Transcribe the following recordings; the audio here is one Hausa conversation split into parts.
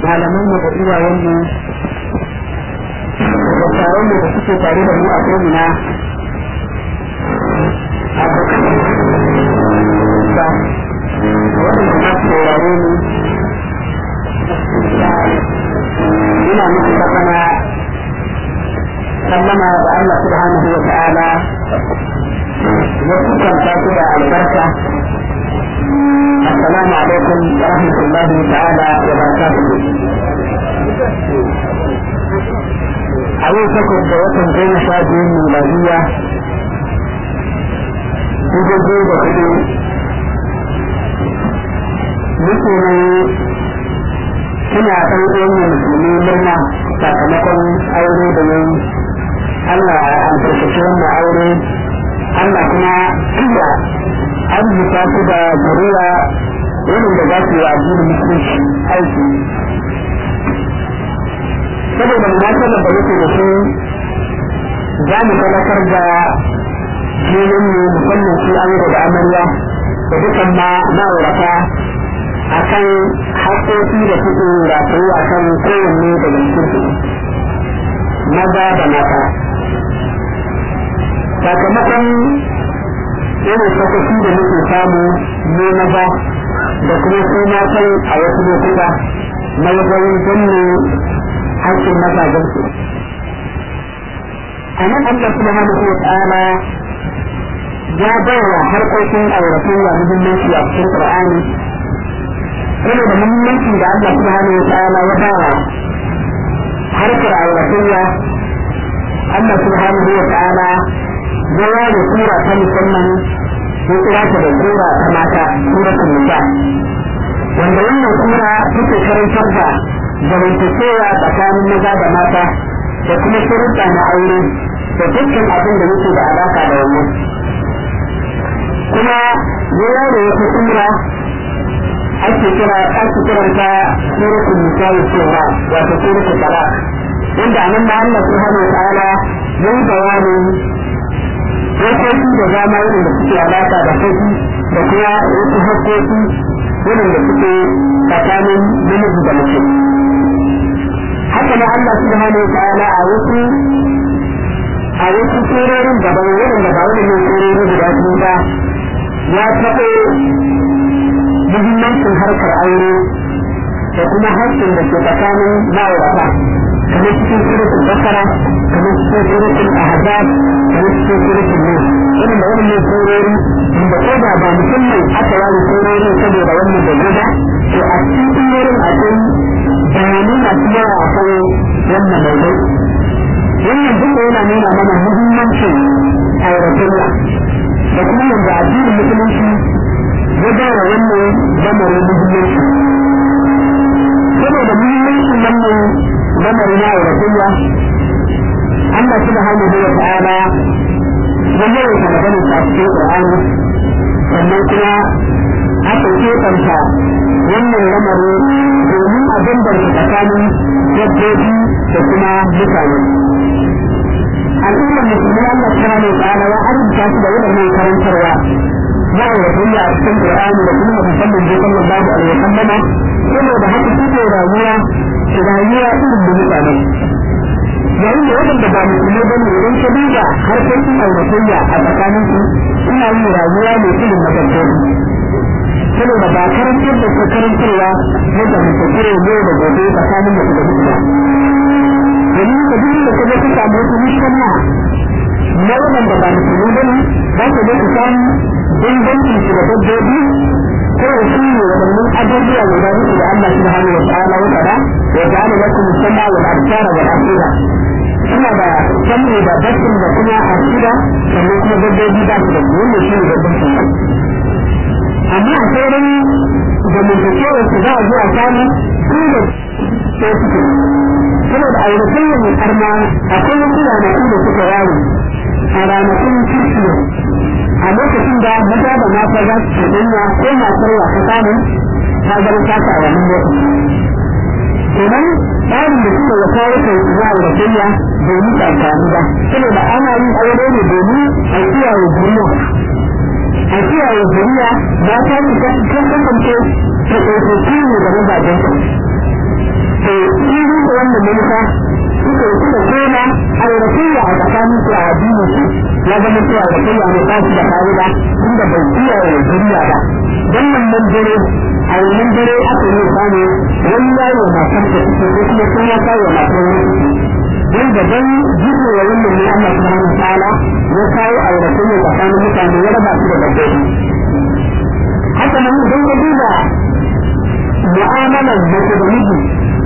malaman mu da iyayen mu da taron da suke tare da mu a ko'ina abokan da waɗanda za su saurare mu ina muku sallama sallama da Allah subhanahu wa ta'ala ya kusanta su da albarka السلام عليكم ورحمة الله تعالى وبركاته أول فكر جواتهم بين شادين ميلادية Dubu da hudu musulmi suna ɗan uwan musulmi murna sakamakon aure da yayi Allah an farfashe wannan aure Allah kuma inda an zuta su da zuriya irin da za su yi addinin musulunci aiki saboda munasabar da yake da shi za mu gabatar da filin mu musamman shi an da amarya da dukan ma ma'aurata a kan haƙoƙi da suke rataye a kan kowanne daga cikin maza da mata sakamakon irin sakaci da muke samu ne maza da kuma su matan a wasu lokuta na wajen danne haƙƙin mazajen su a nan Allah subhanahu wa ta'ala ya bawa harkokin auratayya muhimmanci a cikin Qur'ani saboda muhimmanci da Allah subhanahu wa ta'ala ya bawa harkar auratayya Allah subhanahu wa ta'ala ya ware sura ta musamman ya kira ta da sura ta mata suratul nisa wanda wannan sura take karantar da zamantakewa tsakanin maza da mata da kuma sharuɗa na aure da dukkan abin da yake da alaka da wannan kuma ya ware wata sura ake kira ake kiranta suratul nisa cewa wato suratul talaq wanda anan da Allah subhanahu wa ta'ala yayi bayanin dokoki da dama irin da suke alaka da kai da kuma wasu hakkoki irin da suke tsakanin namiji da mace haka na Allah subhanahu wa ta'ala a wasu a wasu surorin daban waɗanda ba wani ne surori guda biyu ba ya taɓo muhimmancin harkar aure da kuma haƙƙin da ke tsakanin ma'aurata kamar cikin suratul bakara kamar cikin suratul ahzab kamar cikin suratul nur irin da wannan surori da ko da ba musamman aka wani surori saboda wannan da gaba to a cikin surorin akwai bayanai masu yawa a kan wannan maudai wannan duka yana nuna mana muhimmancin auratayya da kuma yadda addinin musulunci ya ba wa wannan lamarin muhimmanci saboda muhimmancin wannan lamarin na auratayya Allah subhanahu wa ta'ala ya yawaita maganin sa cikin Qur'ani sannan kuma aka kebanta wannan lamarin domin a bambanta tsakanin dabbobi da kuma mutane al'ummar musulmi Allah subhanahu wa ta'ala ya arzuta su da waɗannan karantarwa na auratayya a cikin Qur'ani da kuma musamman je sallallahu alaihi wa sallama saboda haka suke rayuwa rayuwa irin da mutane yayin da waɗanda ba musulmi ba ne idan ka duba harkokin auratayya a tsakanin su suna yin rayuwa mai irin na dabbobi saboda ba karantar da su karantarwa yadda mutum ne da gobe tsakanin mutum da mutum domin ka duk da ka ga ka samu wata mushkila na waɗanda ba musulmi ba ne za ka ga ka samu bambancin su da dabbobi kawai shi ne waɗannan abubuwa guda uku da Allah subhanahu wa ta'ala ya faɗa wa ta'ala lakum sama wal absara wal afida suna da samu da basir da kuma afida sannan kuma dabbobi ba su da wannan shi ne bambancin su amma a sauran zamantakewar su za a zo a samu su da sai suke saboda auratayyar mai karma akwai wasu ranaku da suka yawo a ranakun kirkiyo a lokacin da maza da mata za su cuɗanya ko matar wa ta samu ta zama ta a wannan lokaci kenan tsarin da suka ya kawo kai za a ratayya domin ta amfani ba saboda ana yin aure ne domin a kiyaye duniya a kiyaye duniya ba ta su kan kasance ta ɗauki ne da mazajen su to sun yi da wannan manufa suka yi suka koma auratayya a tsakanin su a addinin su ya zama cewa auratayya ne ba su da ka'ida inda bai iya wa duniya ba dan wannan dare a wannan dare aka yi samu wani yawo matan da suke ko kuma sun ya kawo matan wani wanda dan jikin wa wannan ne Allah subhanahu wa ta'ala ya kawo auratayya tsakanin mutane ya raba su da dabbobi haka nan idan ka duba mu'amalar mace da miji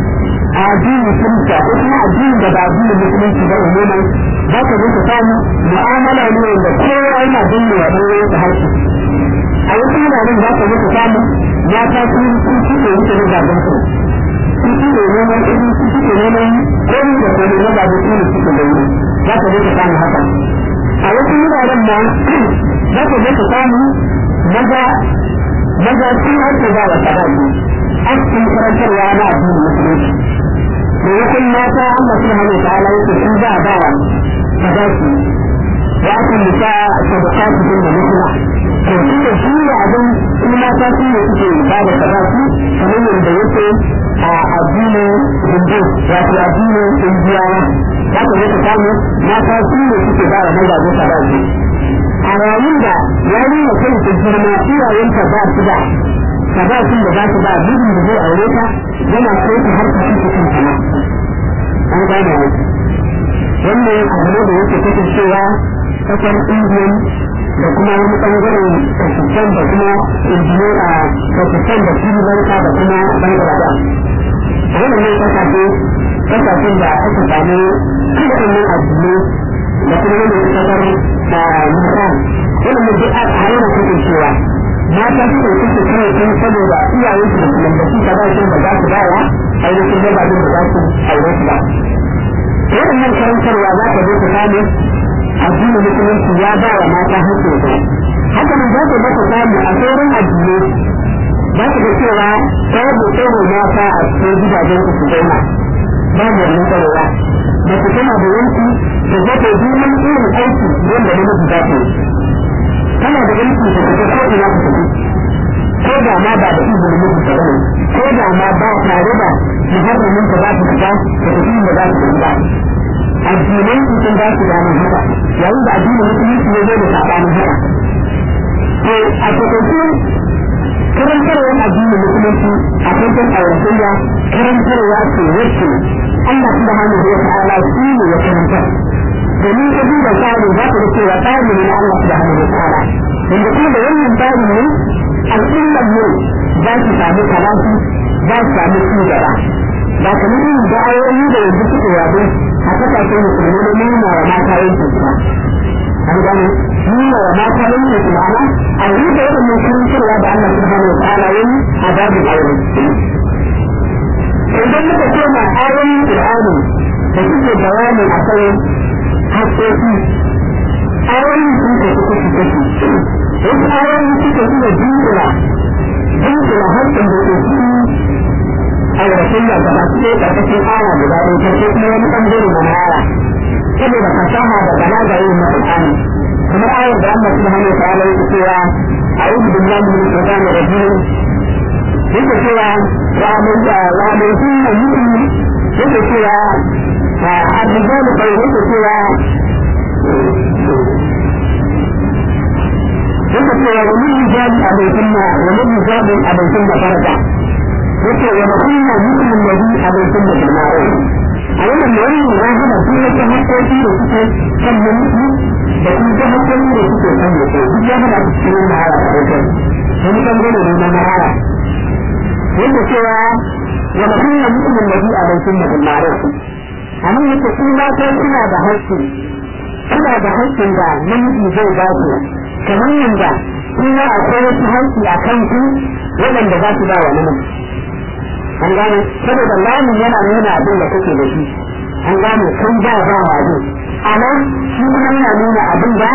a addinin kirista ko kuma addinin da ba addinin musulunci ba umuman za ka zo ka samu mu'amala ne wanda kowa yana danne wa ɗan wani harshe a wasu wuraren za ka zo ka samu mata sun sun suke wuce na gaban su sun suke neman iri sun suke neman komi da komi na gaban su ne suke da wuri za ka zo ka samu haka a wasu wuraren ma za ka zo ka samu maza maza sun harka za wa sadaki an sun karantarwa na addinin musulunci maimakon mata Allah subhanahu wa ta'ala yake sun za a bawa sadaki ya kan nisa sadaqatu din da mutuna to shi da shi ne abin su mata su ne suke ba da sadaki kamar yadda yake a addinin hindu wato addinin indiyawa za ka zai samu mata su ne suke ba da mazaje sadaki a yayin da yarinya kai ta girma iyayenta ba su da sadakin da za su ba mijin da zai aure ta yana so ta har ta cikin kanta ma an gane ne wannan abu ne da yake kasancewa kasar indiyan da kuma wani bangaren pakistan da kuma indiya a pakistan da sri lanka da kuma bangladesh wannan ne kasashe kasashen da aka samu kiɗannan addini da kuma wanda ya kasar da nisan wannan duk a yana kasancewa mata suka kusa kawai sun saboda iyayen su da kuma da su kaza sun ba za su bawa ainihin da ba da za su aure su ba waɗannan karantarwa za ka zo ka samu addinin musulunci ya ba wa mata hakkin su haka nan za ka ga ka samu a sauran addinai za ka ga cewa babu tsoro mata a cikin gidajen su su zauna babu wannan tsarowa da su tana da yanki da za ta yi irin aiki wanda namiji za ta yi tana da yanki da ta ko ina ta tafi ko da ma ba da izinin mutu ta bane ko da ma ba tare da muharramin ta za ta fita da tafi da za ta tafi ba addinai su sun ba su damar haka yayin da addinin musulunci ya zo da saɓanin haka to a takaice karantarwar addinin musulunci a kankan auratayya karantarwa ce wacce Allah subhanahu wa ta'ala shi ne ya karantar domin ka duba tsarin za ka ga cewa tsari ne na Allah subhanahu wa ta'ala wanda kuma da wannan tsarin ne al'ummar ne za su samu karatu za su samu ci gaba ba kamar yin da'ayoyi da yanzu suke yabo a kasashen musulmi da nuna wa mata yankin su ba an gane nuna wa mata yankin su ma'ana a yi da waɗannan karantarwa da Allah subhanahu wa ta'ala yayi a babin aure idan muka koma ayoyin Qur'ani da suke bayani a kan haƙoƙi ayoyin sun tafi kashi kashi wasu ayoyi suke iya jinkira jinkira haƙƙin da ke cikin auratayya da ba su ɗaya ƙarƙashin aya guda ɗaya ko kuma wani ɓangare na aya saboda fasaha da balaga yin na Qur'ani kamar ayar da Allah subhanahu wa ta'ala yake cewa a'udhu billahi minash shaitanir rajim yake cewa wa mai sunna mutum yake cewa الرجال قيلت سوى yake cewa wani rijali a bai sunna wani rijali a bai sunna farka yake wa kunna mutumin nabi a bai sunna bilmaro a wannan da wani ya hana su yake haƙoƙi da suke kan mulki da kuma ta haƙoƙi da suke kan mutu duk ya hana su cikin mahara a wajen wani ɓangare ne na mahara yake cewa wa kunna mutumin nabi a bai sunna bilmaro amma yake su mata suna da haƙƙi suna da haƙƙin da namiji zai ba su kamar yadda kuma akwai wasu haƙƙi a kan su waɗanda za su ba wa namiji an gane saboda lamun yana nuna abin da kake da shi an gane kan ba ba wa ne amma shi kuma yana nuna abin da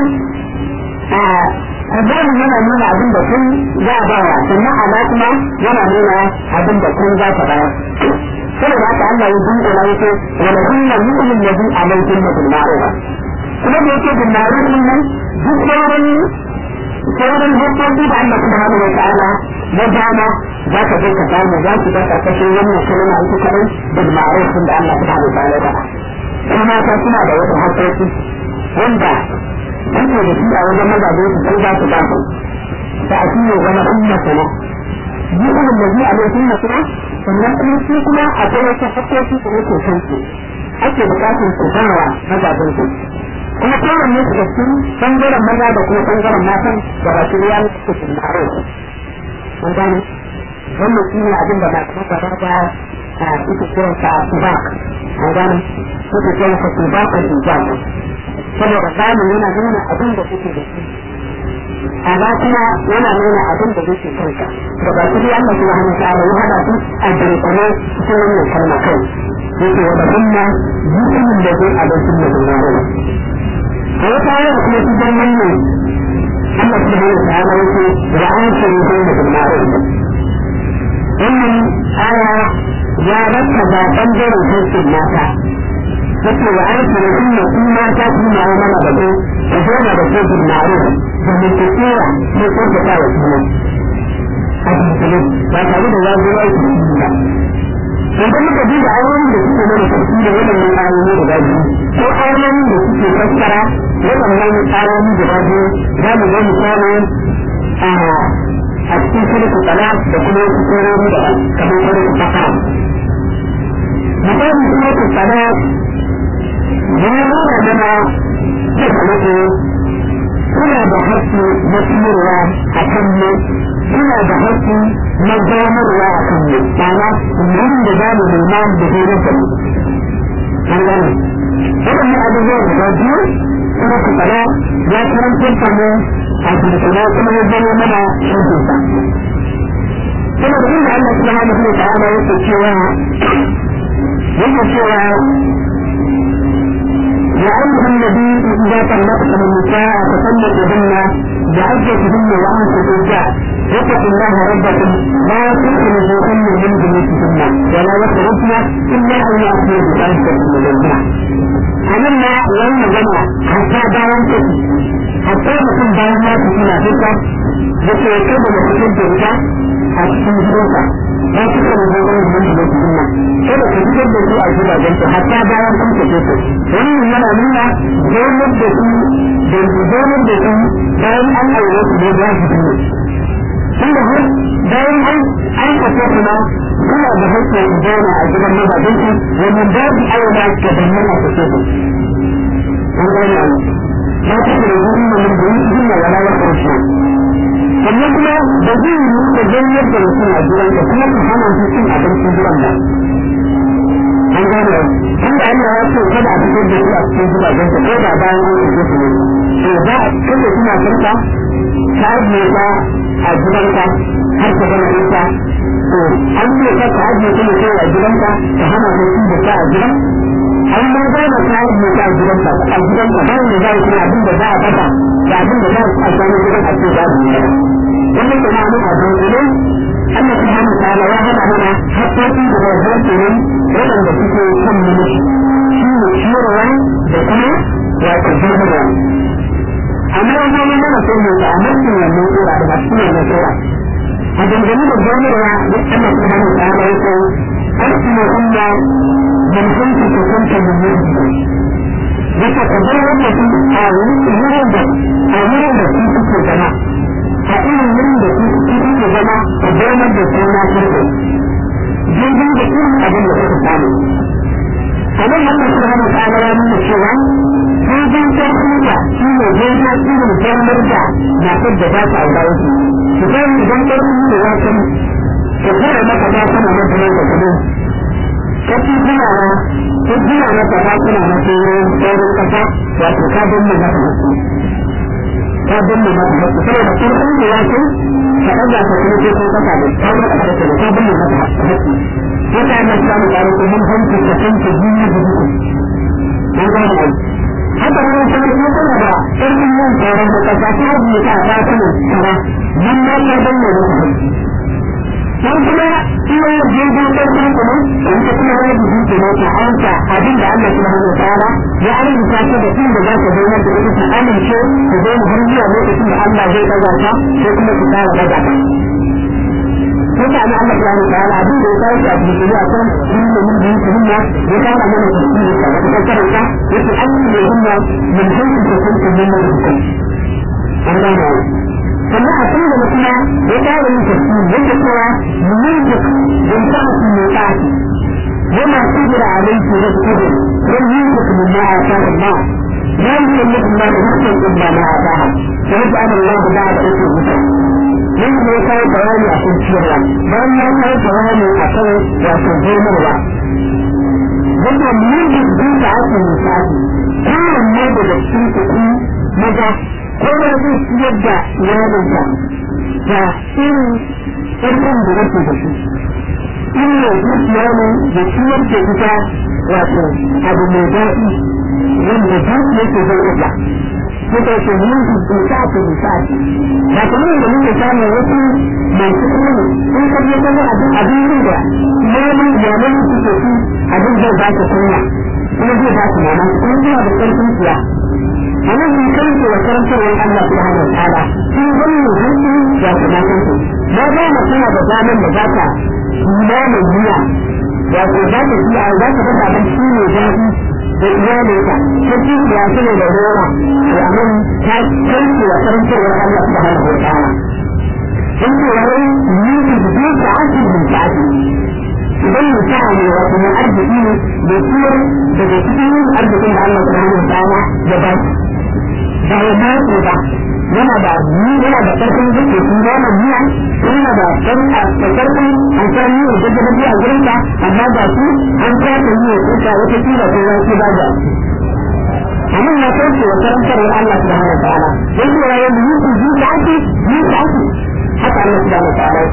a zamu yana nuna abin da kun za a ba wa sannan ala kuma yana nuna abin da kun za ta bayar saboda haka Allah ya dinga na yake wala kunna mu'min nabi alaikum bil ma'ruf kuma da yake bil ma'ruf din nan duk sauran sauran hukunci da Allah subhanahu wa ta'ala ya dama za ka je ka samu za ki ga karkashin wannan kalma ita kadai da ma'arufin da Allah subhanahu wa ta'ala ya kuma mata suna da wasu harkoki wanda suke da shi a wajen mazaje su sai za su ba su da a cikin zama umma sana yi irin da zai a lokacin na kuma sannan kuma su kuma akwai wasu harkoki da yake kan su ake bukatar su bawa mazajen su kuma kowanne su da cikin bangaren maza da kuma bangaren matan da ba su riya su su naro mun gane wannan shi ne abin da ba su ba da a ita kiran sa tubak mun gane ita kiran sa tubak a tubak saboda zamu yana nuna abin da kuke da shi amma kuma yana nuna abin da yake kanka da ba su riya Allah subhanahu wa ta'ala ya hada su a dunkule cikin wannan kalma kai yake wa da kuma mutumin da zai a lokacin da zai naro a wata ayar kuma su dan wannan Allah subhanahu wa ta'ala yake wa an shiri sai da bilmaro wannan aya ya rasa da bangaren haƙƙin mata yake wa an shiri inna su mata su ma mana da ko da zama da ko bilmaro da mutuwa ne ko da ta wasu a cikin ba tare da ya zo aiki ba idan muka duba ayoyin da suke mana sarki da waɗannan ayoyi guda biyu ko ayoyin da suke fassara waɗannan ayoyi guda biyu za mu ga misali a a cikin surutu tsala da kuma wasu tsoroni da kamar surutu fasara misali surutu tsala ya nuna mana cewa mutu suna da haƙƙi na ciyarwa a kan mu suna da haƙƙi na gamarwa a kan mu ma'ana wurin da za mu nema da horar da mu an gane waɗannan abubuwa guda biyu kuma ku tsara ya karantar da mu a kirkira kuma ya zama mana shirkinsa kuma da inda Allah subhanahu wa ta'ala yake cewa yake cewa يا أيها النبي إذا طلقتم النساء فطلقوهن بعدتهن وأنفقوا الجاه واتقوا الله ربكم لا تخرجوهن من بيوتهن ولا يخرجن إلا أن يأتين بفاحشة مبينة أمنا يوم جمع حتى داوم تكي حتى mutum bayan ya fi suna duka da ke kai da mutum da ita a cikin gidansa ba su kan zo wani mun da su sunna kada ka fitar da su a gidajen su hatta bayan kun tafi su wannan yana nuna zonar da su da zonar da su bayan an aure su ne za su sunna tunda har bayan an an kafa kuma suna da hakkin zauna a gidan mazajen su wannan babu aure ga dannan a kace su an gane لا تخرجون من بيوتهن ولا يخرجن sannan kuma da zai yi da zayyar da mutum a gidan da kuma su hana su cin abincin gidan nan an gane inda Allah ya ce kada a fitar da su a cikin gidajen da ko da bayan an yi su ne to za a kada suna sarka ta ajiye ta a gidanka har ta gama ita to an ce ka ta ajiye ta ne kai a gidanka ta hana ta cin da ta a gidan an ma za na kayan mu a gidanka a gidanka bayan da za a kuma abin da za a dafa da abin da za a samu gidan a ce za mu yi wannan kuma mun a dole Allah subhanahu wa ta'ala ya hada mana hakkokin da zai kenan waɗanda suke kan mulki shi ne ciyarwa da kuma wato jirgin amma ya zama mana sai mu ta mulkin wannan tsira da masu wannan tsira a dangane da jirginwa da Allah subhanahu wa ta'ala ya ce أرسل إلا من كنت كنت من يجب يتقبل التي آوين يرد آوين التي تكون جماعة فإن يرد التي تكون جماعة تقبل التي تكون jirgin da irin abin da suka samu a nan Allah subhanahu wa ta'ala ya nuna cewa jirgin sarki da shi ne jirgin irin jamar da matar da za ta aura wasu su kai idan sarki ne ya san ka kira maka ta kana mata nan da kudin ka ci tunawa ko gina mata ta kana mata yin saurin kasa wato ka danna mata hasu ka danna mata hasu saboda sarki ne ya san ka ɗaga ka kuma ko ko kasa da ta mata hasu da ka danna mata hasu wata yana samun ƙaro ko mun hanci ka tanke duniya da duka an gane ai haka nan sai ko kana da sarkin yin tsoron da kasa ta hajiye ta ta kana kara nan ma ka danna mata hasu dan kuma iya jirgin ƙarfin kuma in ka kuma wani jiki ke ne ta hanta abin da Allah subhanahu wa ta'ala ya arzuta ta da inda za ka zama da ita ta amince ta zama har zuwa lokacin da Allah zai daga ta ko kuma ta fara daga ta sai ta ana Allah subhanahu wa ta'ala abin da ya kawo shi a cikin shari'a kan inda mun bi su hinna ya kawo mana tafsiri ka wata karanta yace an yi hinna min hayyin da kun kun mun hukum an gane sannan a cikin da kuma ya kawo yin tafsiri yake cewa mun yi don ta su ne ta وما قدر عليه رزقه لم يملك مما آتاه الله لا يملك الله نفسا إلا ما آتاها فيجعل الله بعد اسم مثل من ما كان بياني أكون شيرا بل ما كان بياني أكون وأكون جيمرا وما يملك بيت عاصم مساعدي كان ما بدأتين تكون مدى كما زي سيبدا يومك فإن إرقم بنفسه بشيء inda zuciya ne da ciyar da ita wato abu mai daɗi wanda zuciya ke zai ita suka ce mun su ta ta bisa ba kamar da muke samun wasu masu kuma sun kaje kan abin abin da neman yaman suke su abin zai ba ta kunya kuma zai ba su mama kuma zuwa da ƙarfin siya a nan sun karfe wa karantarwar Allah subhanahu wa ta'ala sun gani hankali ya kamata su ma ba mu tana da daman da za ta imanin biya wato za ta biya za ta dafa abin shi ne zafi da iyalinka ta ci da ya sani da rora to amin ta kai wa karantarwar Allah subhanahu wa ta'ala in ce wani yi da zai ta asibi ta asibi idan mutum ne wato mai arziki ne da ciyar daga cikin arzikin da Allah subhanahu wa ta'ala ya ba shi ba ya ba su ba yana da ni yana da karfin zuke sun gama biya yana da karfa da karfin an san ni da da biya gurin ka amma ba su an ta ta yi ko ta wata kila ko wani ba da amma na kauce wa karantar Allah subhanahu wa ta'ala dan ko ya yi ku ji ta ake ji ta ake haka Allah subhanahu wa ta'ala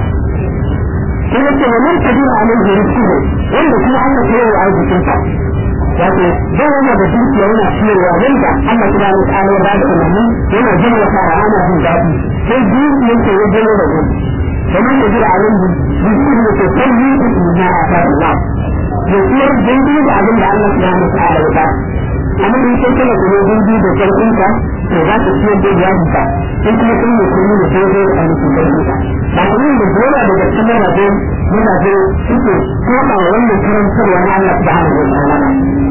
sai yake wannan kadira alaihi rizqu wanda kuma Allah ya yi arzikin sa wato zai yana da dukiya yana ciyarwa wanda Allah subhanahu wa ta'ala ya ba da umarni yana jin wata ana jin daɗi sai dukiyar ta ya jiro da wani kamar da jira abin da dukiyar da ke kan yi da ina a ta Allah da ciyar daidai da abin da Allah subhanahu wa ta'ala ya ba amma in sai kana da daidai da karfin ka to za ka ciyar da iyali ka sai kuma kun yi kuma da daidai da mutum da ka ba kuma da dole daga cikin rabe mazaje suke saba wa wannan karantarwa na Allah subhanahu wa ta'ala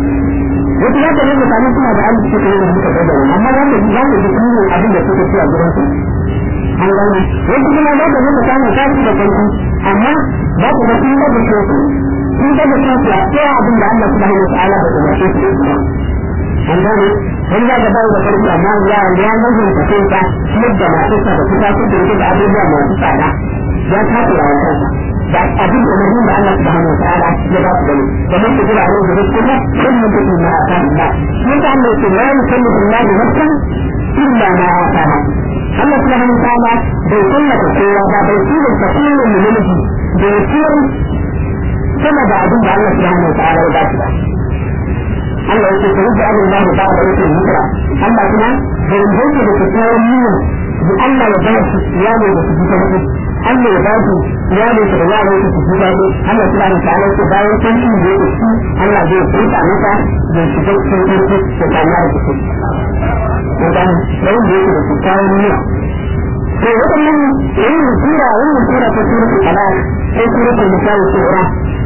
wata ya gane mutane suna da arziki suka yi da suka gaba wani amma za ka ji za ka ji kuma abin da suka ci a gurin su an gane wasu kuma za ka ji mutane ta ci da kanku amma za ka ga sun gaba su sun gaba su a tsaya abin da Allah subhanahu wa ta'ala ba da mace su an gane wani za ka bawa da farko amma ya ya gajin ka sai ka yadda masu sa da kusa su da da abubuwa masu tsada ya tafi a kansa da abin da mahimmin da Allah subhanahu wa ta'ala ya ba su gani kamar su jira alaihi rizquna kullum take ma ata Allah shi ta Allah ce la yukallifu Allah nafsan illa ma ataha Allah subhanahu wa ta'ala bai kullata kowa ba bai tilin ta kullum mu namiji da ya ciyar sama da abin da Allah subhanahu wa ta'ala ya ba su ba Allah yake ta rubu abin Allah ba da yake hijira Allah kuma bai yanke da kyakkyawan niyya da Allah ya ba su iyali da su ta hudu Allah ya ba su iyali da yaro su su daɗi Allah subhanahu wa ta'ala ce bayan sun ci da yake ci Allah zai furta maka da su ga cikin irki da kanyar da su. Idan yayin da yake da kyakkyawan niyya. To waɗannan yayin sura wannan sura ta suratul talaq sai suratul misal sura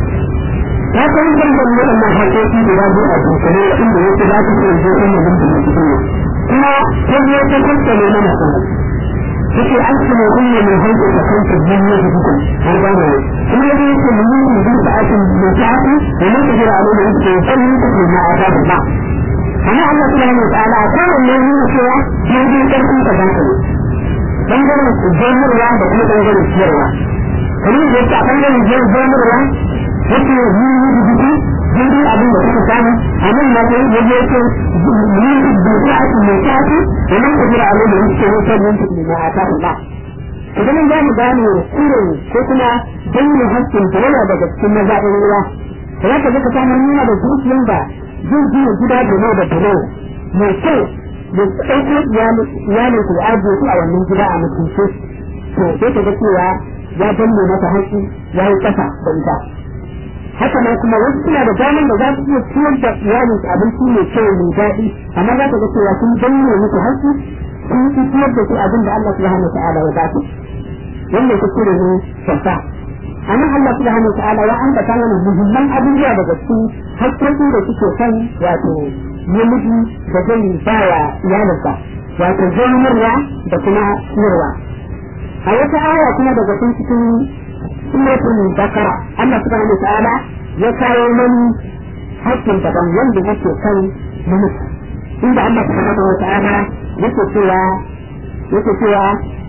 ta san kan da waɗannan haƙoƙi guda biyu a dukkane inda yake za ta ce zo kan mutum da cikin kuma ta biyo ta tattale mana kuma yake an kuma kunne mai hankali da kanta duniya da hukun har ba ne kuma yake yake mun yi mun da ake mun tafi da mun ta jira alƙa yake sannin ta kuma a ta ba amma Allah subhanahu wa ta'ala ta wannan ne cewa mun yi karfin ta da kai bangaren jamirwa da kuma bangaren ciyarwa kamar da yake a bangaren jamirwa yake yi yi da jiki daidai abin da suka samu a nan na kai da yake yi da sa'ati mai sa'ati da nan ka jira alai da yake yi sabon ta da a ta ba idan za mu gane kuren ko kuma danne hakkin ta yana daga cikin mazaɓin ruwa da za ka ga ka samu nuna da zuciyan da zai gina gida da nau da bulo mai kyau da ɗauko iyalin ku da ajiye su a wannan gida a mutunce to sai ka ga cewa ya danne mata haƙƙi ya yi ƙasa da ita haka nan kuma wasu suna da damar da za su iya ciyar da iyalin su abinci mai kyau mai daɗi amma za ka ga cewa sun danne musu haƙƙi sun yi ciyar da su abin da Allah subhanahu wa ta'ala ya ba su wannan kuskure ne kyauta amma Allah subhanahu wa ta'ala ya ambata mana muhimman abubuwa daga cikin hakkokin da suke kan wato namiji da zai ba wa iyalinsa wato zamanarwa da kuma siyarwa a wata aya kuma daga cikin cikin suratul bakara Allah subhanahu wa ta'ala ya kawo mani hakkin daban wanda yake kan namiji inda Allah subhanahu wa ta'ala yake cewa yake cewa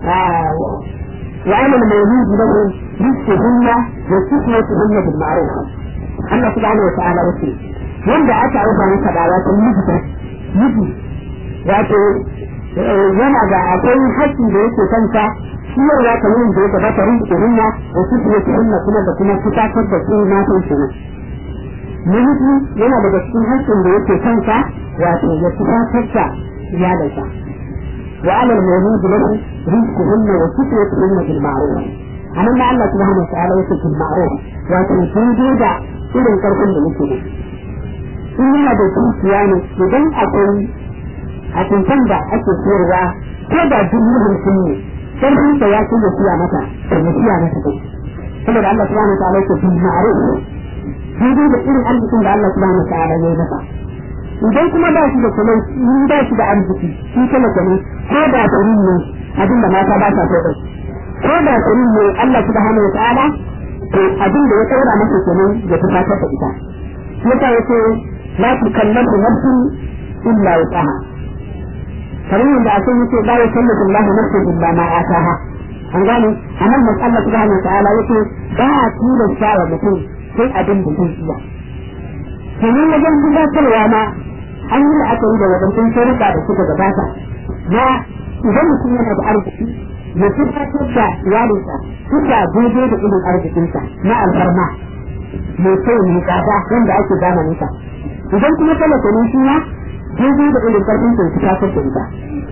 وعلى المولود له رزقهن وكسوتهن بالمعروف الله سبحانه وتعالى وسيم wanda aka rufa masa da wato mijita miji wato yana da akwai haƙƙi da yake kansa ciyarwa kamar da ya gabata rinke hunna da su ne su hunna kuma da kuma fitatar da su na san su namiji yana daga cikin haƙƙin da yake kansa wato ya fitatar da iyalinsa وعلى المولود له رزقهن وكسوتهن بالمعروف أنا ما الله سبحانه وتعالى يقول بالمعروف وأن تنجد إلى الكركم لنكده in yana da dukiya ne idan akwai a cikin da ake sayarwa ko da dubu hamsin ne sarfin sa ya ce ya siya mata da ya siya mata kai saboda Allah subhanahu wa ta'ala yake bil ma'ruf daidai da irin arzikin da Allah subhanahu wa ta'ala ya yi masa idan kuma ba shi da kuma in ba shi da arziki shi kuma ne ko da tsarin ne abin da mata ba sa so da ko da tsarin ne Allah subhanahu wa ta'ala to abin da ya tsara masa kenan ya tufatar da ita yasa yace la tukallafu nafsun illa wusaha kamar yadda a sun yace la yukallifu Allah nafsan illa ma ataha an gane anan nan Allah subhanahu wa ta'ala yace ba a tilasta wa mutum sai abin da zai iya kenan wajen gudatarwa ma an yi la'akari da wadancan sharuɗa da suka gabata na idan mutum yana da arziki ya tabbatar da iyalinsa suka daidai da irin arzikinsa na alfarma mai kai mai tsada wanda ake zamanin sa idan kuma talaka ne shi ma daidai da irin karfin sa su tasar da ita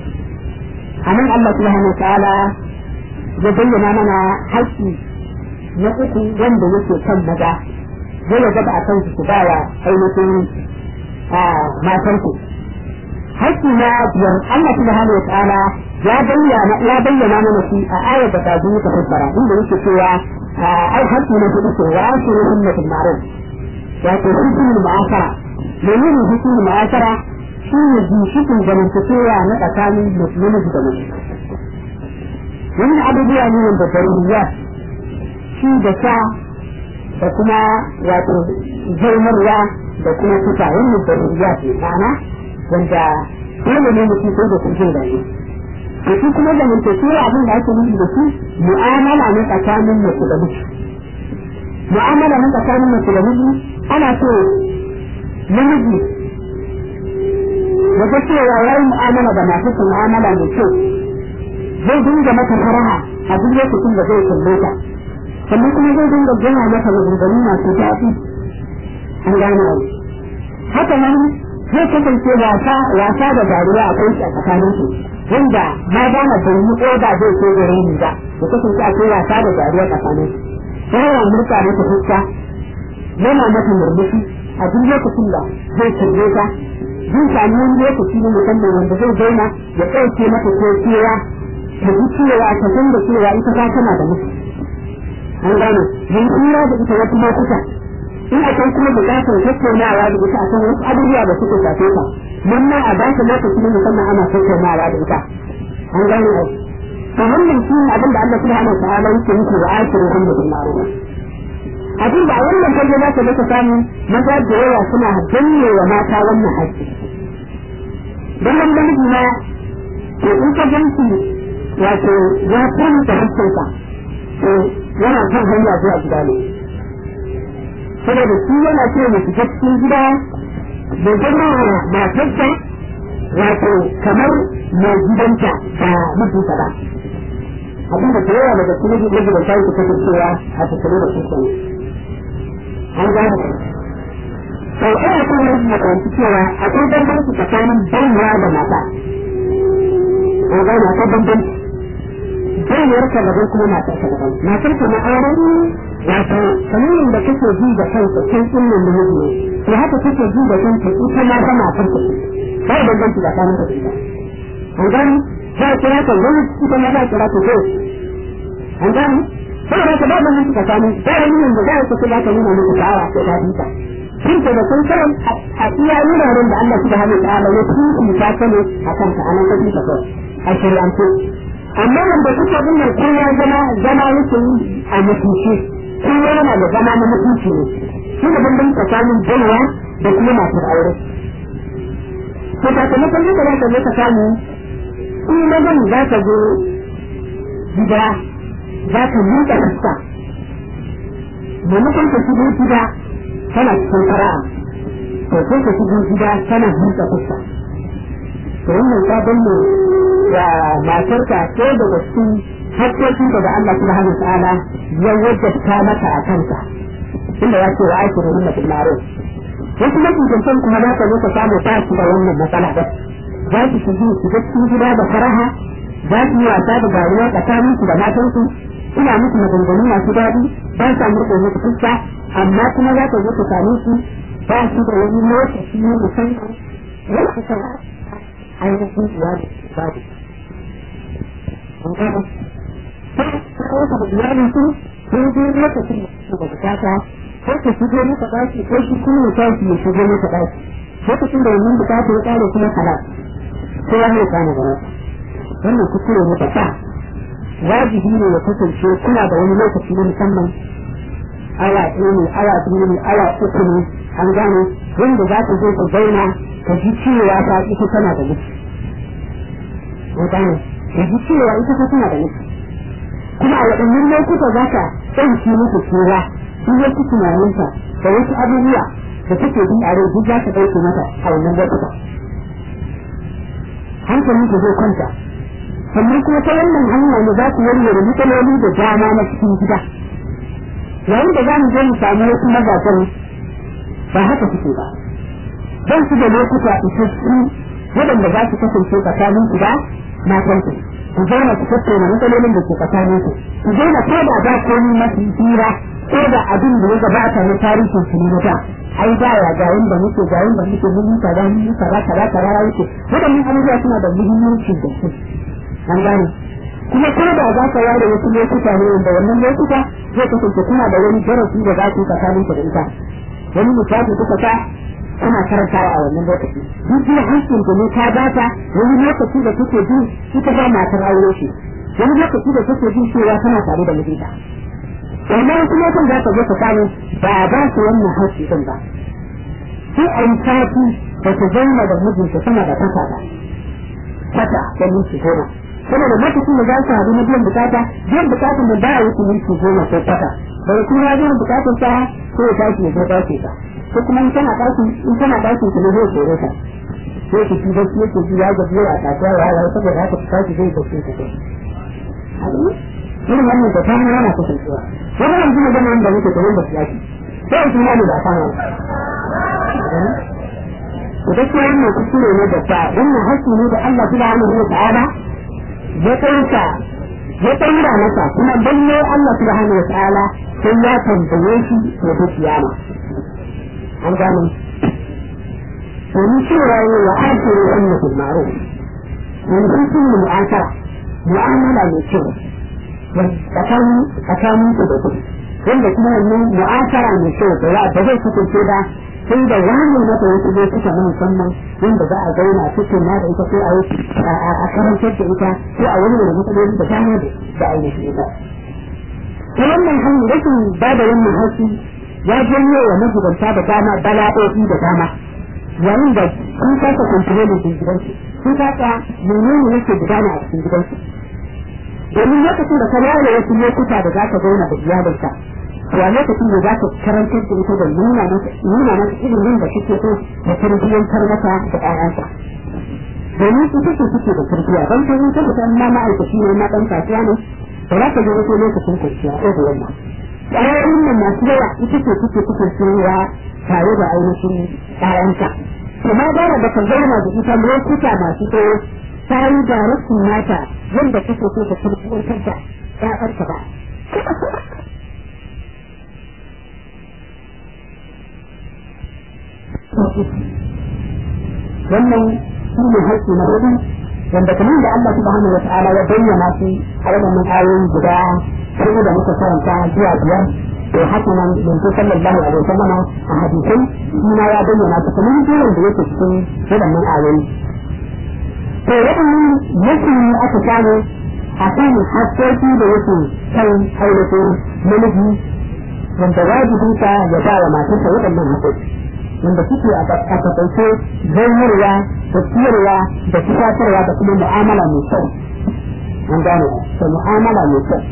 a nan Allah subhanahu wa ta'ala ya bayyana mana haƙƙi na uku wanda yake kan maza zai ya gaba a kan su ba wa ainihin matanku haƙƙi na biyar Allah subhanahu wa ta'ala ya bayyana ya bayyana mana shi a ayar da ta zuwa ta fassara inda yake cewa ai haƙƙi na hudu ce wa ashiru ummatul ma'ruf wato hukumul ma'asara menene hukumul ma'asara shi ne ginshikin zamantakewa na tsakanin namiji da mace wannan abubuwa ne wanda daruriya shi da sha da kuma wato zaumarwa da kuma kusa wannan daruriya ce ma'ana wanda dole ne mutum sai da sun jin daɗi to shi kuma zamantakewa abin da ake nufi da shi mu'amala ne tsakanin mace da miji mu'amala ne tsakanin mace da miji ana so namiji ya ga cewa ya yi mu'amala da masu mu'amala mai kyau zai dinga mata faraha a duk lokacin da zai kalle ta sannan kuma zai dinga gina mata maganganu masu daɗi an gane abu haka nan zai kasance wasa wasa da dariya a kai a tsakanin su wanda ma dama bai yi oda zai ce gare ni ba da kasance akwai wasa da dariya tsakanin su yana murka mata fuska yana mata murmushi a duk lokacin da zai kalle ta zai sami wani lokaci na musamman wanda zai zauna ya ɗauke mata ko cewa ta ji cewa ta san da cewa ita ta tana da mutu an gane yin tsira da ita wasu lokuta in akwai kuma bukatar tattaunawa da ita akan wasu abubuwa da suka shafe ta nan ma a ba ta lokaci na musamman ana tattaunawa da ita an gane ai to wannan shi ne abin da Allah subhanahu wa ta'ala yake nufi wa ashiru hum bil ma'ruf abin da a wannan fage za ka daga samu maza da yawa suna danne wa mata wannan haƙƙi don nan da miji ma to in ka ganci wato ya fahimta haƙƙinsa to yana kan hanya zuwa gida ne saboda shi yana ce mu shiga cikin gida da zama matarsa wato kamar mai gidanta ba mijinta ba abinda da yawa daga cikin magidanta yake kasancewa a tattare da kusa an gane sau ina kan yin makarantu cewa akwai bambanci tsakanin baiwa da mata an gane akwai bambanci baiwar ka daban kuma matar ka daban matar ka na aure wato kamar yadda kake ji da kanka kai din nan da miji to haka kake ji da kanka ita ma ta matar ka ba bambanci tsakanin ka da ita an gane za a kira ka wani ita ma za a kira ka ko an gane saboda haka ba mun suka samu ba wani yin da za ka kula ka nuna muku sha'awa ko ta dinka shin ke da kun san a iya wuraren da Allah subhanahu wa ta'ala ya tuki ta kane akan ka anan ka dinka ko a shari'ance amma wanda kuka bin nan kowa zama zama yake yi a mutunci kowa yana da zama na mutunci ne shi da bambanci tsakanin jama'a da kuma masu aure to sakamakon haka za ka zo ka samu in mazan za ka zo gida za ka miƙa fuska maimakon ka shigo gida tana cikin fara'a to sai ka shigo gida tana miƙa fuska to wannan ta danne da matarka ko daga cikin hakkokin da Allah subhanahu wa ta'ala ya wajabta maka a kanka inda ya ce wa aiki da hunna bil ma'ruf wasu mafisantan kuma za ka zo ka samu ba su da wannan matsala ba za su shigo su ga cikin gida da faraha za su yi wasa da garuwa tsakanin su da matansu suna musu maganganu masu daɗi ba sa murɗe musu fuska amma kuma za ka zo ka same su ba su da wani lokaci na musamman wanda ka ainihin iyali babu. Sai da iyalin su sun je lokacin da su da bukata ko ka shigo maka ɗaki ko shi kuma ya tashi ya shigo maka ɗaki lokacin da wannan bukata ya ƙare kuma halal ko ya ne kana da wannan kuskure ne ta wajibi ne ya kasance kuna da wani lokaci na musamman awa ɗaya ne awa biyu ne awa uku ne an gane wanda za ka zo ka zauna ka ji cewa ta ita tana da miki an gane ka ji cewa ita ta tana da miki kuma a waɗannan lokuta za ka ɗauki musu cewa duk wasu tunaninta da wasu abubuwa da take bi a rai duk za ka ɗauke mata a wannan lokuta hankalin ka zai kwanta sannan kuma ta wannan hanya ne za ku warware matsaloli da dama na cikin gida yayin da za mu je mu samu wasu mazajen ba haka suke ba don su da lokuta isassu waɗanda za su kasance tsakanin ku da matanku ku zauna ku tattauna matsalolin da ke tsakanin ku ku zauna ko da ba komai masu hira ko da abin da ya gabata na tarihin su ne na da ai da ya ga yanda muke ga yanda muke mun yi kaza mun yi kaza kaza kaza ya wuce waɗannan abubuwa suna da muhimmanci da su an gane kuma ko da za ka ware wasu lokuta ne wanda wannan lokuta zai kasance kuna da wani darasi da za ku yi tsakanin ku da ita wani misali kuka ta kuna karantawa a wannan lokaci duk da hankin da ne ta bata wani lokaci da kuke ji ita ba matar aure ce wani lokaci da kuke ji cewa tana tare da mijinta amma wasu lokutan za ka zo ka samu ba a ba su wannan haƙƙi din ba sai a yi sati da ta zauna da mijinta sama da kasa ba kasa da minti goma saboda lokacin da za su haɗu na biyan bukata biyan bukatan da ba a wuce minti goma ko kasa daga kuma ya biyan bukatan sa ko ya tashi ya zo ɗauke ka ko kuma in tana ɗakin in tana ɗakin ki ne zai kore ka sai ki ci gaske yake ji ya gaji a kasuwa ya hawa saboda haka ki tashi zai gaske ka kai irin wannan da ta hana yana kasancewa wani yanzu na gama wanda muke kamar da siyasi sai su ma ne ba ta hana to gaskiya wannan kuskure ne da ta wannan haƙƙi ne da Allah subhanahu wa ta'ala ya ɗauka ya ɗaura masa kuma lalle Allah subhanahu wa ta'ala sai ya tambaye shi ya fi kiyama an gane domin cewa ne wa akiru wannan fil ma'ruf yanzu sun yi mu'ashara mu'amala mai kyau tsakanin tsakanin ku da ku wanda kuma wannan mu'ashara mai kyau da ba zai kasance ba sai da wani mata wasu lokuta na musamman wanda za a zauna cikin na da ita ko a yi a karantar da ita ko a wani da matsaloli da dama da ainihin ita ta wannan hanyar rashin ba da wannan haushi ya janyo wa magidanta da dama bala'o'i da dama yayin da sun kasa kontrolin din gidansu sun kasa menene yake gudana a cikin gidansu domin lokacin da ka ware wasu lokuta da za ka zauna da iyalinka to a lokacin da za ka karantar da ita da nuna mata nuna mata ilimin da kike so da tarbiyyantar mata da ƴaƴanka domin su take suke da tarbiyya don ta ta ta ma ma'aikaci ne na ɗan kasuwa ne ba za ka je wasu lokacin kwanciya ko da yamma ƴaƴan nan masu yawa ita ce suke kasancewa tare da ainihin ƴaƴanka kuma gara da ka zauna da ita lokuta masu tsawo ta yi da rashin nata yadda kake so ka tarbiyyantar da ƴaƴanka ba wannan shi ne haƙƙi na hudu wanda kamar da Allah subhanahu wa ta'ala ya bayyana shi a wannan ayoyi guda sai da muka karanta zuwa biyar to haka nan yanzu sallallahu alaihi wasallam a hadisai shi ma ya bayyana ta kamar jiran da yake cikin waɗannan ayoyi to waɗannan yake aka samu a kan hakkoki da yake kan ainihin namiji wanda wajibinsa ya ba wa matarsa waɗannan hakkoki wanda suke a takaice zanyarwa da ciyarwa da tufatarwa da kuma mu'amala mai kyau an gane da mu'amala mai kyau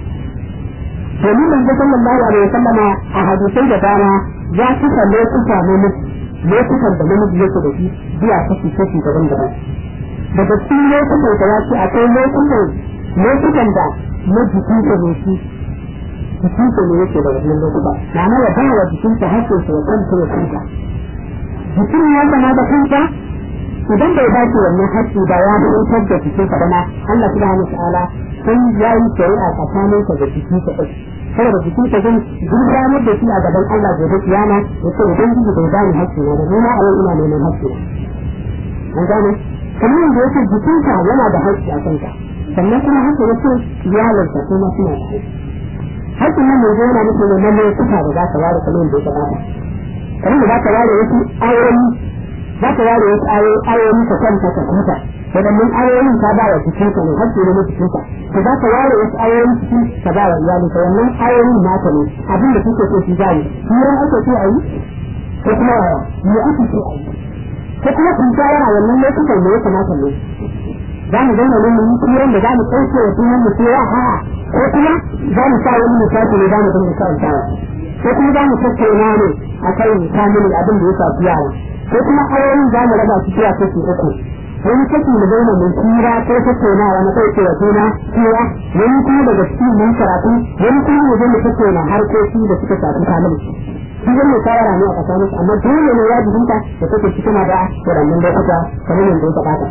domin manzo sallallahu alaihi wasallam a hadisai da dama ya kusa lokuta na miji lokutan da namiji yake da shi zuwa kashi kashi daban-daban daga cikin lokutan da ya ce akwai lokutan lokutan da na jiki ta ne shi jikin ta ne yake da wannan lokuta ma'ana ya ba wa jikin ta hakkin sa ya kanta ya kanta jikin ya zama da kanta idan bai dace wannan hakki ba ya fitar da jikin sa bana Allah subhanahu wa ta'ala sai ya yi shari'a tsakanin ka da jiki ta ɗauki saboda jiki ta zai gudanar da shi a gaban Allah gobe kiyama ya ce idan jiki bai bani hakki na da nuna a yau ina neman hakki na an gane kamar yadda yake jikinka yana da hakki a kanka sannan kuma haka yake iyalinka kuma suna da hakki hakkin nan mai yana nufin ne na lokuta da za ka ware kamar yadda ya gabata kamar da za ka ware wasu ayoyi za ka ware wasu ayoyi ka kwanta ka huta wadannan ayoyin ka ba wa jikinka ne hakki ne na jikinka ka za ka ware wasu ayoyin ciki ka ba wa iyalinka wannan ayoyin naka ne abin da kuke so shi zai hirar ake so a yi ko kuma me ake so a yi ko kuma kun ta yana wannan lokutan da ya kamata ne za mu zauna nan mu yi hirar da za mu ɗauke wa sunan mu cewa ha ko kuma za mu sa wani misali ne za mu dinga karantawa ko kuma za mu tattauna ne a kan kamilin abin da ya shafi yara ko kuma ayoyin za mu raba su zuwa kashi uku wani kashi mu zauna mun tsira ko tattaunawa na ɗauke wa juna cewa wani kuma daga cikin mun karatu wani kuma mu zo mu tattauna harkoki da suka shafi kamilin shi zai shawara ne a tsakanin amma dole ne wajibinta da take cikin da waɗannan lokuta kamar yadda ya faɗa.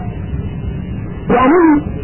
Yanin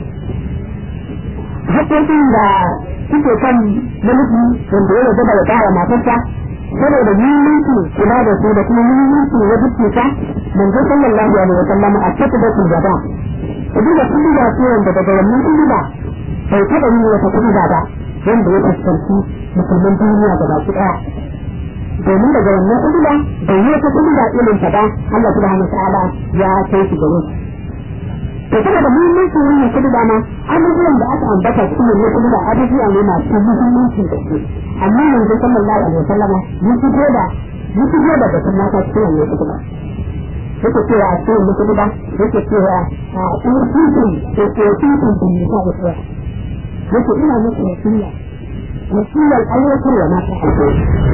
haƙƙoƙin da suke kan namiji wanda ya yarda da ya ƙara matarsa saboda muhimmanci kula da su da kuma muhimmanci na dukkansa manzo sallallahu alaihi wa sallam a cikin da gaba kudu da kudu da su wanda daga wannan kudu da bai taɓa yin wata kudu da ba wanda ya fuskanci musulman duniya da baki ɗaya domin daga wannan kudu da bai yi wata kudu da irin ta ba Allah subhanahu wa ta'ala ya kai shi gare shi to saboda muhimmancin wannan kudu da ma abubuwan da aka ambata cikin wannan kudu da abubuwa ne masu muhimmancin gaske amma yanzu sallallahu alaihi wasallam ya fito da ya fito da batun mata cikin wannan kudu da yake cewa a cikin kudu da yake cewa a urfutun da urfutun bin nisa da tsaya yake ina muku wasiya wasiyar aiwatar wa mata a cikin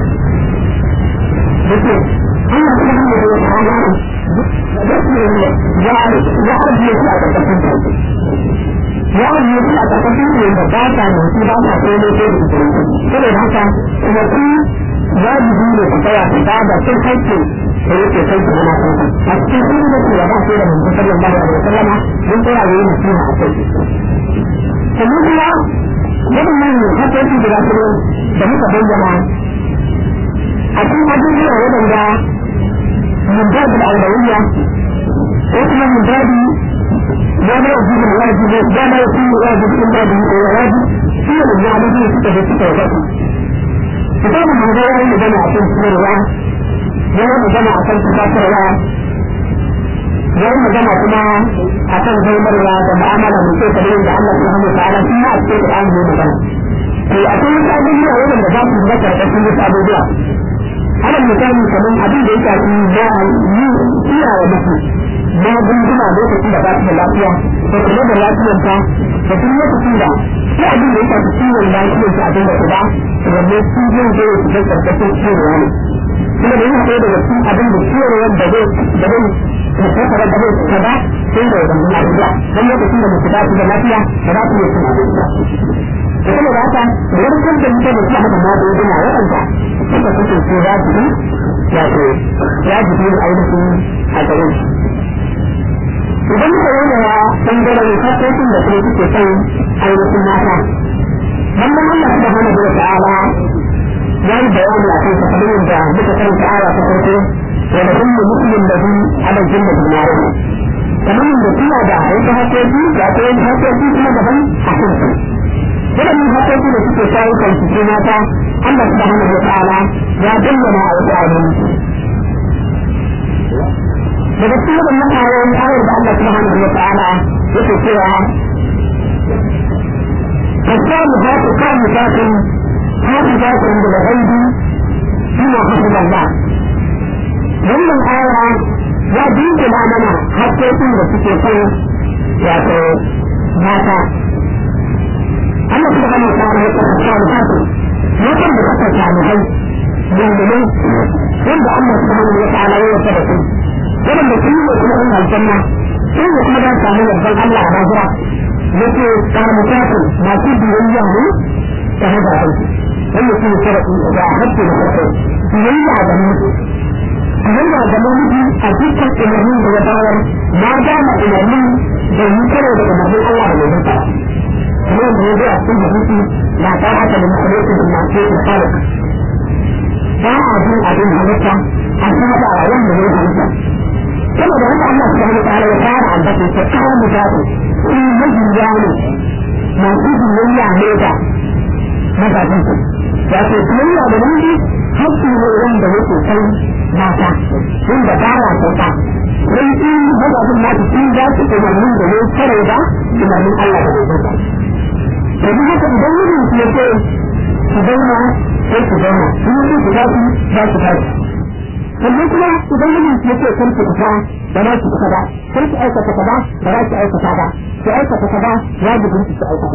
yake Allah subhanahu wa ta'ala ya ajiye su a ƙarƙashin sauki ya ajiye su a ƙarƙashin ne da ba ta motsi ba ta kai ne ko da saboda haka kuma su wajibi ne su tsaya su ba da sun haƙƙi da yake kai su zama sauki a cikin sun da su yaba sai da manzo sallallahu alaihi wasallam mun tsaya yi nasiha a kai sannan kuma waɗannan haƙƙoƙi guda kuma da muka bayyana a cikin abubuwa waɗanda من باب الأولوية وإحنا من باب لا ما يجب الواجب لا ما يكون واجب إلا به هو واجب هي من يعمله ستة ستة وثلاثة كتاب هذا يوم جمع عشان سنة الله يوم جمع عشان تفاصل الله يوم جمع كما عشان زي مرة ومعاملة من كيف تبين الله سبحانه وتعالى فيما أكثر الآن من مكان في أكثر الأبوية أولا بذات الذكر تكون الأبوية ana misali kamar abin da ya shafi na yi iya wa mutu na gunduma lokacin da ba su da lafiya da kula da lafiyarta da kuma lokacin da sai abin da ya shafi ciwon lafiyarta abin da ba wanne sun zai zo su zai karkashin ciwowa ne kuma da yana ɗaya daga cikin abin da ciwon da zai da zai tattara da zai ta ba sai da wannan abubuwa don lokacin da mutu ba su da lafiya ba za su iya cin abinci ba da kuma da haka warkar da mutum da kuma magunguna waɗanda suka kasance wajibi wato wajibi ne ainihin a gare shi idan muka yi wa ɓangaren haƙoƙin da kuma suke son ainihin mata wannan Allah subhanahu wa ta'ala ya yi bayani a kan kamar da muka karanta aya ta farko wa da kullu muslim da bi ala jinna bil ma'ruf kamar da suna da wasu haƙoƙi da akwai haƙoƙi kuma daban a kan su waɗannan haƙoƙi da suke shawo kan su mata Allah subhanahu wa ta'ala ya bayyana a wasu ayoyi daga cikin waɗannan ayoyi ayar da Allah subhanahu wa ta'ala yake cewa فالصالحات قانتات حافظات بالغيب فيما حفظ الله wannan aya ya dunkula mana haƙƙoƙin da suke kan wato mata Allah subhanahu wa ta'ala ya kafa salihatu matan da kafa salihai dindinai wanda Allah subhanahu wa ta'ala ya yasa da su waɗanda sun yi kuma in aljanna sun yi kuma za su samu yardan Allah a lahira yake karamutatu masu biyayya ne ta haɗa aiki wanda su sharaɗi da hakki da farko biyayya ga mutu biyayya ga namiji a dukkan umarnin da ya bayar na gama umarnin da yi karo da umarnin Allah da mai zuta kamar da ya zo a cikin hadisi na ta haka da musulunci da masu da kalik ba a jin abin halitta a saba a wanda ya halitta saboda haka Allah subhanahu wa ta'ala ya fara albatin ta kawo mutane in majiya ne masu biyayya ne da mazajen su wato biyayya da namiji hakki ne wanda yake kai mata wanda ba ya sauka sai in mazajen nasu sun za su umarnin da ne kare da umarnin Allah da bai sauka domin haka idan mijin su ya ce su zauna sai su zauna in yi su za su za su tashi sannan kuma idan mijin su ya ce kan su fita da za su fita ba kan su aikata kaza da za su aikata ba su aikata kaza wajibin su su aikata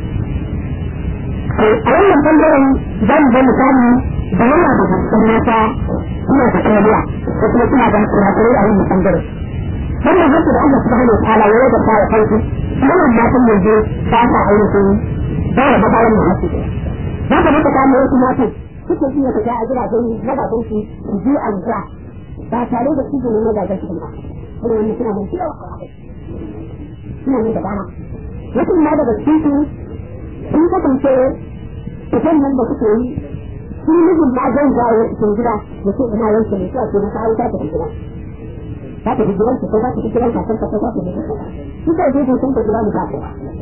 a wannan bangaren za mu ga misali da yana da gaskar mata suna da kariya ko kuma suna da kurakurai a wannan bangaren wannan haka da Allah subhanahu wa ta'ala ya rage ta kansu wannan matan yanzu ba sa ainihin ba da babaran da hasu za ka maka kamo wasu matan suke iya fita a gidajen mazajen su su je a wuta ba tare da izinin mazajen su ba kuma wannan suna da yawa suna ne da dama wasu ma daga cikin su sun kasance fitan nan da suke yi sun mijin ma zan jawo cikin gida da ce ina yanke ne sai a ce na kawo ta tafi gida za ta fi gidan ko za ta fi gidan kasan ka za ta fi gidan su ka je sun ta gida mu ta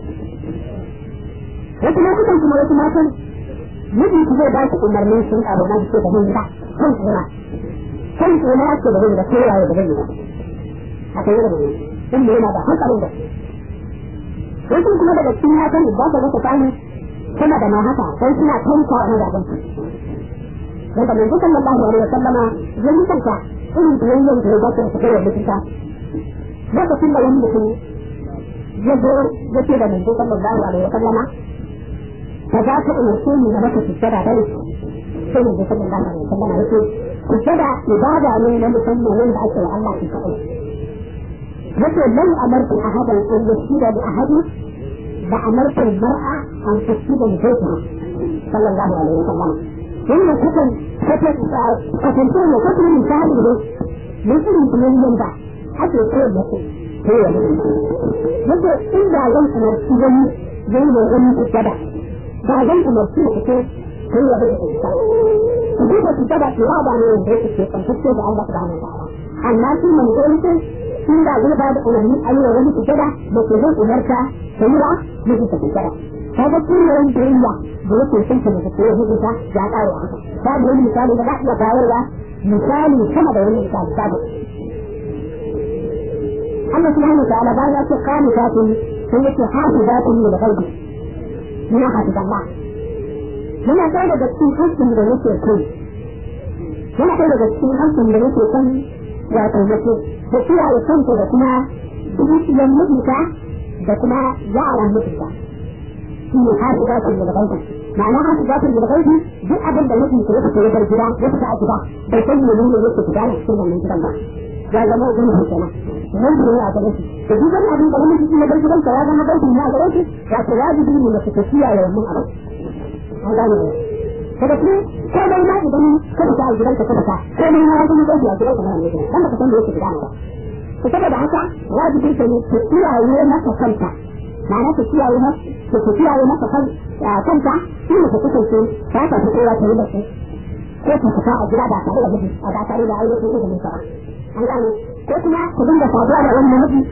wasu lokutan kuma wasu matan mijin ku zai ba su umarnin sun abu na ce da gida kan tsira kan tsira ya ce da gida ko yayi da gida haka yi da gida inda yana da hankalin da wasu kuma daga cikin matan da ba ta samu kuma da ma haka sai suna tanka a mazajen su wanda manzo sallallahu alaihi wasallama ya yi kanka irin biyayyen da ya dace da tafiyar mutunta lokacin da wani mutum ya zo ya ce da manzo sallallahu alaihi wasallama ka za ka umarce ni da maka sujjada dai sai manzo sallallahu alaihi wasallama ya ce sujjada ibada ne na musamman wanda ake wa Allah shi kaɗai yace lan amartu ahadan an yashida li ahadin لأمرت المرأة أن تسجد لزوجها صلى الله عليه وسلم ثم كتن كتن كتنتين وكتن من شهر له مثل من ينبع حتى يقول لك هو يقول إذا لم أمرتني زي ما غني الجدع بعدين أمرتني كتير هو بدأ الإنسان فكيف تتبع في وضع من البيت الشيطان تكتب الله سبحانه وتعالى الناس من قلت tun da zai bada umarni a yi wa wani sujada da ke zai umarta ta yi wa mijinta sujada ta ga kullum biyayya da yake son ta daga koyar mijinta ya ƙare haka ta da wani misali da za a iya bayarwa misali sama da wani misali ta da Allah subhanahu wa ta'ala bayan ya ce kanu zatin sai yake hafi zatin ne da gaibi muna hafi Allah muna kai daga cikin hakkin da yake kai muna kai daga cikin hakkin da yake kan wato yake da kiyaye kanta da kuma dukiyar mijinta da kuma yaran mijinta shi ne hafi zafin da gaibi ma'ana hafi zafin da gaibi duk abin da mijinta ya fita ya bar gida ya fita a gida bai san ne ne yake fita ne cikin wannan gidan ba ya zama wani hukuma nan ne ya ga shi da duk wani abin da mijinta ya bar gidan ya zama gaibi ne a gare shi ya ce wajibi ne da fita kiyaye wannan abin an gane ne kada ku ko dai ma idan ka fita a gidanka ka fita ko dai ma wani gaibi a gidanka na ne dan ba ka san da yake fita ba to saboda haka wajibi ne ta kiyaye masa kanta ma'ana ta kiyaye masa ta kiyaye masa kanta shi ne ta kasance ta ta fi kowa ta yi da shi ko ta fita a gida ba tare da miji a ba tare da aure ko da musa an gane ko kuma ku dinga saduwa da wani miji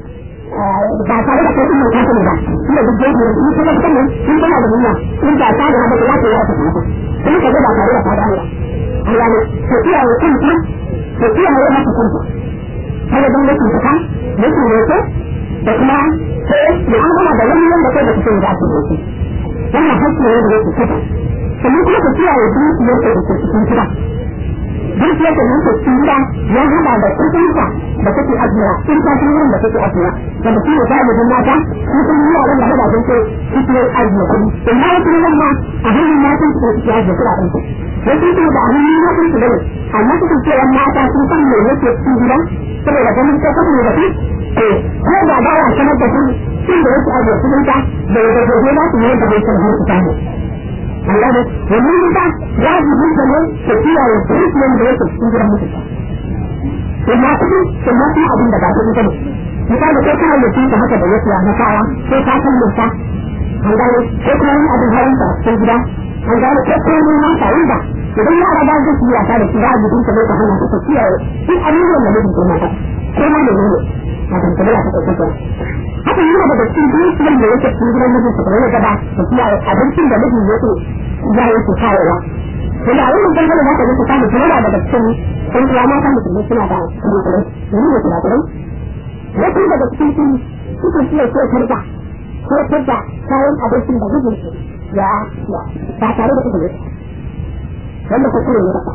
ba tare da kai mai kafin ba shi da duk jeji in kuma kan nan in kana da niyya in ba ta da haka za ka yi wata kuma kuma ka ga ba tare da fada Allah Allah ne to iyaye kanta to iyaye maka kanta kada don yake ta yake ne ko da kuma sai mu'amala da wani wanda kai da kake da shi ne wannan hakki ne da yake kafa sannan kuma ka kiyaye dukiyar da ke cikin gida dukiyar da yake cikin gida ya hada da kuɗinka da kake ajiya in ka san wurin da kake ajiya da mutum ya ga da mata su sun yi yaran da hada ce suke ajiye kuɗi in ma wasu nan ma a hannun matan su suke ajiye kuɗaɗen su wasu su da a hannun matan su bane amma su kan cewa mata sun san me yake cikin gida saboda ganin ko kuma da su ko da ba ya sanar da su sun da yake ajiye kuɗinka da ya gaje za su yi da bai san har su samu Allah ne domin ita wajibin da ne ta kiyaye dukiyar da yake cikin gidan mutunta amma kuma kuma kuma abin da ba su ita ne misali ko kana da tunta haka da yake na kawa ko ka san mutunta an gane ko kuma wani abin hawan ta cikin gida an gane ko kuma wani na ta wanda idan yara ba zai yi wasa da shi ba jikin ta ta hana ta kiyaye duk abubuwan da mutum ke mata ko ma da ne a kan tabbata ta kai haka yana daga cikin dukiyar da yake cikin gidan mijin sa kamar gaba da kiyaye abincin da mijin yake ya yake kawowa to da wannan dangane da ka yi ta da kuma daga cikin sun kuwa mata musulmi suna da kuma kuma ne ne kuma kuma wasu daga cikin su suka iya ko tarda ko tarda kayan abincin da mijin su ya ya ba tare da kuma wanda ko kuma ne ba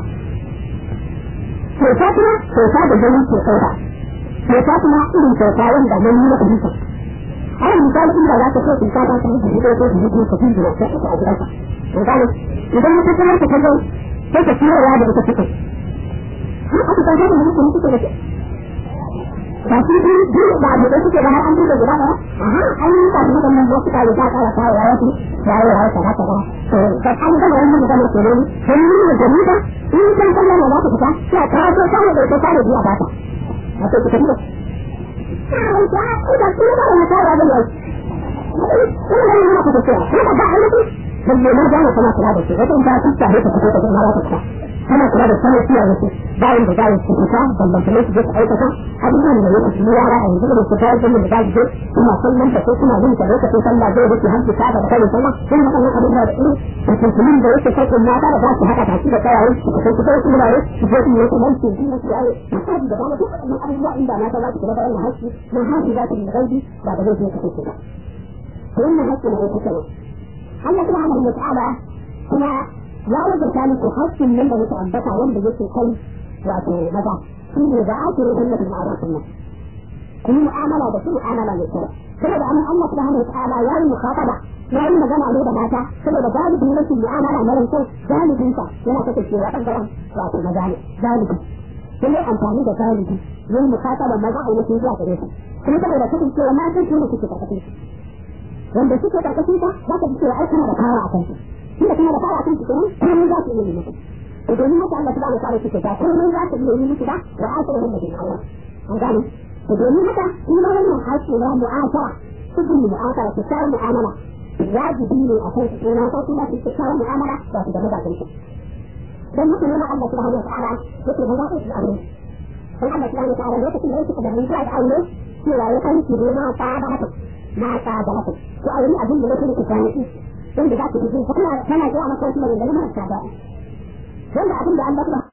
kyauta kuma kyauta da gani ke kyauta kyauta kuma irin kyauta wanda nan ne na fahimta ai misali inda za ka so in ka ta san da ko ko da ko ka tinda ka ta a gidanka misali idan ka kamar ka kallo sai ka tsira ya da ka fito aka ta da mutum suke da ba shi din din da da suke da har an duba gida ba aha ai ka da wannan wasu ka da ka ka ka ya wasu ya ya ya ka ka to ka an ga wannan da ke ne sai ni da jami'a in kan kallon da za ka fita sai ka so ka da ka da biya ba ta wato ka tafi balle na gane kana kula da shi wata in ta tsaya ta fito ta ga mara ta kana kula da sanar ciya da shi bayan da zai su fita ballan kuma su je su aikata abubuwan da yake su yara a yanzu da su ta yi da zai je kuma sallan ta ko kuma yin ta lokacin sallah zai wuce hanci ta da kai sallah sun haka nan abin da irin da tuntunin da yake kai kuma mata da za su haka ta shi da tsayawa su kai su kai su mura su je su yi kuma su yi su yi misali da dama duk wannan abubuwa inda mata za su kula da wannan haƙƙi na haƙƙi za su yi gaibi ba da zai je ka kai ba wannan haƙƙi na aiki ne Allah subhanahu wa ta'ala kuma ya rubuta muku haƙƙin nan da muke ambata wanda yake kai wato maza shi ne da ake rubuta da ma'arufin nan kuma mu'amala da su mu'amala mai kyau saboda an Allah subhanahu wa ta'ala ya yi mukhataba ya yi magana ne da mata saboda galibin rashin mu'amala na ran kai galibin sa yana kasancewa bangaren wato maza ne galibi sai amfani da galibi yin mukhataba maza a yi zuwa gare su kuma saboda kasancewa matan su ne suke karkashin su wanda suke karkashin ka za ka ji cewa ai kana da kawa a kan su shi da kana da kawa a kan su kenan komai za su iya yi muku to domin haka Allah subhanahu wa ta'ala suke ga komai za su iya yi muku ba wa asirin da bin Allah an gane to domin haka shi ma wannan haƙƙi na mu'asara sukun mu'asara ta tsara mu'amala wajibi ne a kan su kenan ko kuma su tsara mu'amala ba su da mazajen su dan haka ne Allah subhanahu wa ta'ala yake da zaɓi su aure dan Allah subhanahu wa ta'ala lokacin da yake da mutuwa da aure cewa ya kan ki ma ta da haka mata da haka ko a yi abin da nake da kwanaki wanda za ku ji kuma kana kana ga maka wasu maganganu marasa daɗi wanda abin da Allah